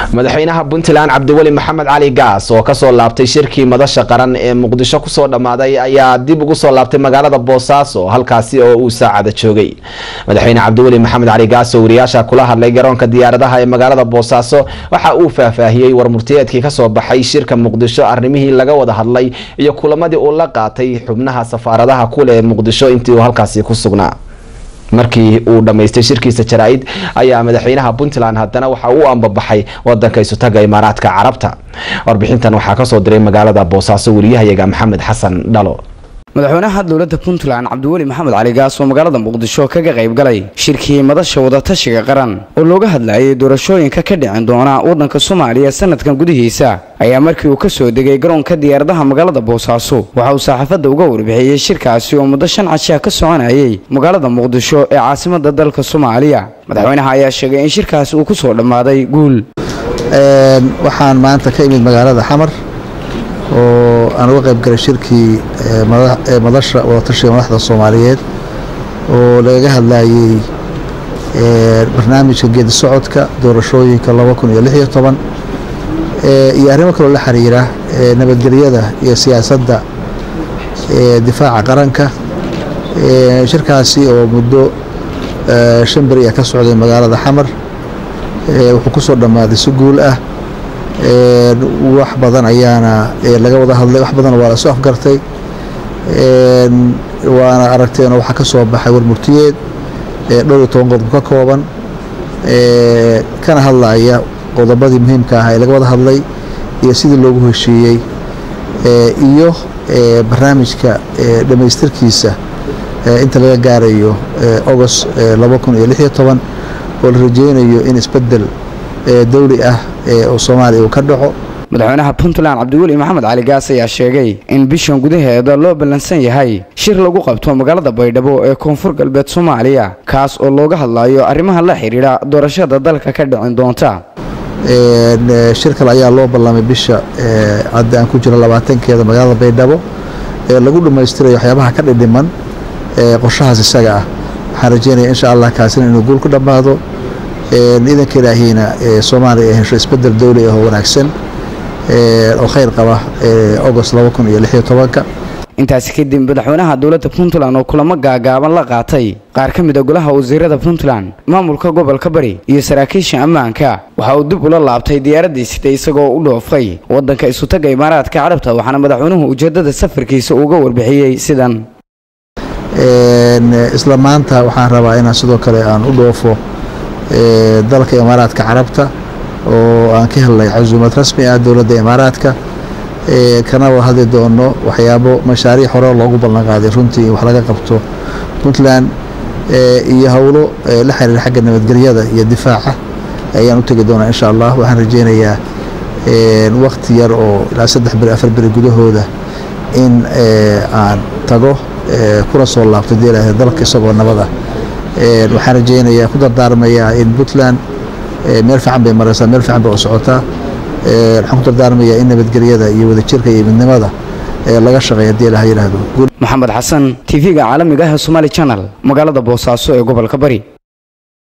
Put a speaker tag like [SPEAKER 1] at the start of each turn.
[SPEAKER 1] madaxweynaha puntland cabdiweli maxamed cali gaas oo kasoo laabtay shirkii madasha qaran ee muqdisho kusoo dhammaaday ayaa dib ugu soo laabtay magaalada boosaaso halkaasi oo uu saacada joogay madaxweyne cabdiweli maxamed cali gaas oo wariyaasha kula hadlay garoonka diyaaradaha ee magaalada boosaaso waxa uu faahfaahiyey warmurtiyeedkii kasoo baxay shirka muqdisho arrimihii laga wada hadlay iyo kulamadii uu la qaatay xubnaha safaaradaha kuleh ee muqdisho intii uu halkaasi ku sugnaa markii uu dhammaystay shirkiisa jaraa-id ayaa madaxweynaha puntland haddana waxa uu ambabaxay wadanka isutaga imaaraadka carabta warbixintan waxaa kasoo diray magaalada boosaaso wariyahayaga maxamed xasan dhalo
[SPEAKER 2] madaxweynaha dowladda puntland cabdiweli maxamed cali gaas oo magaalada muqdisho kaga qayb galay shirkii madasha wadatashiga qaran oo looga hadlayay doorashooyinka ka dhicin doona waddanka soomaaliya sanadkan gudihiisa ayaa markii uu ka soo degay garoonka diyaaradaha magaalada boosaaso waxa uu saxaafadda uga warbixiyey shirkaasi oo muddo shan cashiya ka soconayay magaalada muqdisho ee caasimada dalka soomaaliya madaxweynaha ayaa sheegay in shirkaasi uu kusoo dhammaaday guul
[SPEAKER 3] waxaan maanta ka imid magaalada xamar oo aan uga qayb galay shirkii madasha wadatashiga madaxda soomaaliyeed oo lagaga hadlayey barnaamijka geedi socodka doorashooyinka laba kun iyo lix iyo toban iyo arrimo kaloo la xiriira nabadgelyada iyo siyaasadda difaaca qaranka shirkaasi oo muddo shan beri ah ka socday magaalada xamar wuxuu ku soo dhammaaday si guul ah wax badan ayaana laga wada hadlay wax badan waa la soo afgartay waana aragteen waxaa ka soo baxay warmurtiyeed dhowr iyo toban qodob ka kooban kana hadlaya qodobadii muhiimka ah ee laga wada hadlay iyo sidii loogu heshiiyey iyo barnaamijka dhammaystirkiisa inta laga gaarayo agost laba kun iyo lix iyo toban oo la rajeynayo in isbedel dawli ah oo soomaaliya uu ka dhaco
[SPEAKER 2] madaxweynaha puntland cabdiweli maxamed cali gaas ayaa sheegay in bishan gudaheeda loo ballansan yahay shir lagu qabto magaalada baydhabo ee koonfur galbeed soomaaliya kaas oo looga hadlayo arrimaha la xidhiidha doorashada dalka ka dhicin doonta
[SPEAKER 3] shir kale ayaa loo ballamay bisha hadda aan ku jiro labaatankeeda magaalada baydhabo ee lagu dhammaystirayo waxyaabaha ka dhidhiman qorshahaas isaga ah waxaan rajeynaya insha allah kaasina inuu guul ku dhammaado ciidanka ilaahiina soomaaliya ay hesho isbedel dowli ah oo wanaagsan oo khayr qaba agost laba kun iyo lix iyo tobanka
[SPEAKER 2] intaasi kadib madaxweynaha dowladda puntland oo kulamo gaagaaban la qaatay qaar ka mid a golaha wasiirada puntland maamulka gobolka bari iyo saraakiisha ammaanka waxa uu dib ula laabtay diyaaraddii sitay isagoo u dhoofay waddanka isutaga imaaraadka carabta waxaana madaxweynuhu ujeeddada safarkiisa uga warbixiyey sidan
[SPEAKER 3] isla maanta waxaan rabaa inaan sidoo kale aan u dhoofo dalka imaaraadka carabta oo aan ka helnay casuumad rasmi ah dowladda imaaraadka kana wada hadli doono waxyaabo mashaariic hore loogu ballanqaaday runtii in wax laga qabto puntland iyo howlo la xiriira xagga nabadgelyada iyo difaaca ayaan u tegi doonaa insha allah waxaan rajeynayaa wakti yar oo ilaa saddex beri afar beri gudahooda in aan tago kuna soo laabto deelaha dalka isagoo nabada waxaan rajeynayaa ku dardaarmayaa in puntland meel fiican bay maraysaa meel fiican bay u socotaa waxaan ku dardaarmayaa in nabadgelyada iyo wadajirka iyo midnimada laga shaqeeya hadii ilaha yidhaahdo
[SPEAKER 2] maxamed xasan tv-ga caalamiga ah ee somaali channel magaalada boosaaso ee gobolka bari